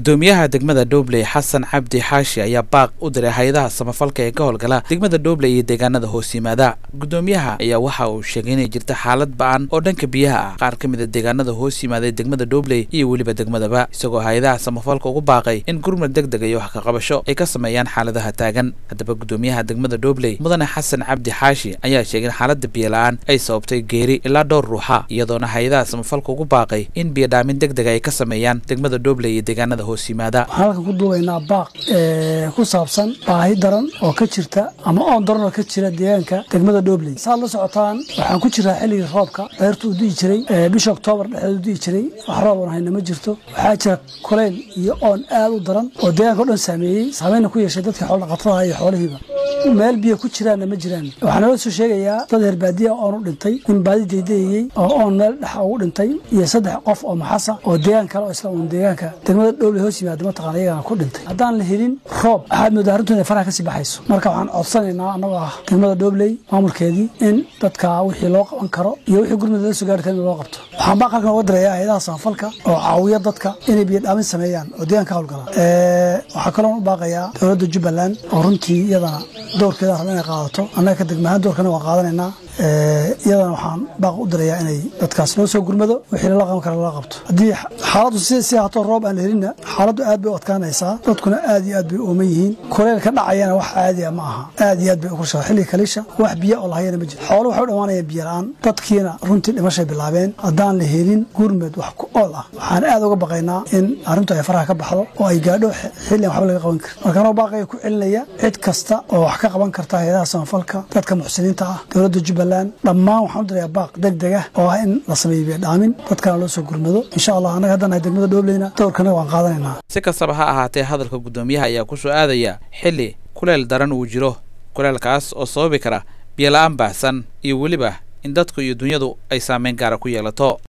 gudoomiyaha degmada dhobley xasan cabdi xaashi ayaa baaq u diray hay-adaha samafalka ee ka howlgala degmada dhobley iyo deegaanada hoos yimaada gudoomiyaha ayaa waxa uu sheegay inay jirta xaalad ba-an oo dhanka biyaha ah qaar ka mid a deegaanada hoos yimaada ee degmada dhobley iyo weliba degmadaba isagoo hay-adaha samafalka ugu baaqay in gurmad deg deg iyo wax ka qabasho ay ka sameeyaan xaaladaha taagan haddaba gudoomiyaha degmada dhobley mudane xasan cabdi xaashi ayaa sheegay in xaalada biyo la-aan ay sababtay geeri ilaa dhowr ruuxa iyadoona hay-adaha samafalka ugu baaqay in biyo dhaamin deg dega ay ka sameeyaan degmada dhobley iyo deegaanada hoos yimaada waxaan halkan ku duubaynaa baaq ku saabsan baahi daran oo ka jirta ama oon daran oo ka jira deegaanka degmada dhobley saad la socotaan waxaan ku jiraa xilligii roobka beertu u di'i jiray bisha oktoobar dhexdeed u di'i jiray wax roob oon hayna ma jirto waxaa jira kulayl iyo oon aad u daran oo deegaanka o dhan saameeyey saameynna ku yeeshay dadkii xoolodhaqatada iyo xoolihiiba meel biyo ku jiraanna ma jiraan waxaa nala soo sheegayaa dad reer baadiya oon u dhintay nin baadi daydayayey oo oon meel dhexa ugu dhintay iyo saddex qof oo maxasa oo deegaan kale oo isla uun deegaanka degmada dhobley hoos yimaada mataqana iyagana ku dhintay haddaan la helin roob waxaad moodaa arrintu inay faraha kasii baxayso marka waxaan codsanaynaa annagoo ah degmada dhobley maamulkeedii in dadka wixii loo qaban karo iyo wixii gurmud la soo gaari kara in loo qabto waxaan baaq halkan uga dirayaa hay-adaha samafalka oo caawiya dadka inay biyo dhaamin sameeyaan oo deegaanka howlgala waxaa kaloon u baaqayaa dowladda jubbaland oo runtii iyadana doorkeeda raba inay qaadato annaga ka degmahaan doorkana waan qaadanaynaa iyadana waxaan baaq u dirayaa inay dadkaas loo soo gurmado wixii lala qaban kara lala qabto haddii xaaladdu si hato roob aan la helinna xaaladdu aad bay u adkaanaysaa dadkuna aad iyo aad bay ooman yihiin kuleyl ka dhacayana wax caadiya ma aha aad iyo aad bay ukursaa xilliga kaliisha wax biyo oo lahayana ma jiro xoolo waxay u dhammaanayaan biyo la-aan dadkiina runtii dhimashay bilaabeen haddaan la helin gurmed wax ku ool ah waxaan aad uga baqaynaa in arrintu ay faraha ka baxdo oo ay gaadho xillian waxba laga qaban karin markaanoo baaqaya ku celinaya cid kasta oo wax ka qaban karta hay-adaha samafalka dadka muxsiniinta ah dowladda jubbaland dhammaan waxaan u dirayaa baaq deg deg ah oo ah in la sameeyo biyo dhaamin dadkana loo soo gurmado insha allah annaga haddaan nahay degmada dhobleyna dowrkana waan qaadanaynaa si kastaba ha ahaatee hadalka gudoomiyaha ayaa ku soo aadaya xilli kuleyl daran uu jiro kuleelkaas oo sababi kara biyo la-aan baahsan iyo weliba in dadku iyo dunyadu ay saameyn gaara ku yeelato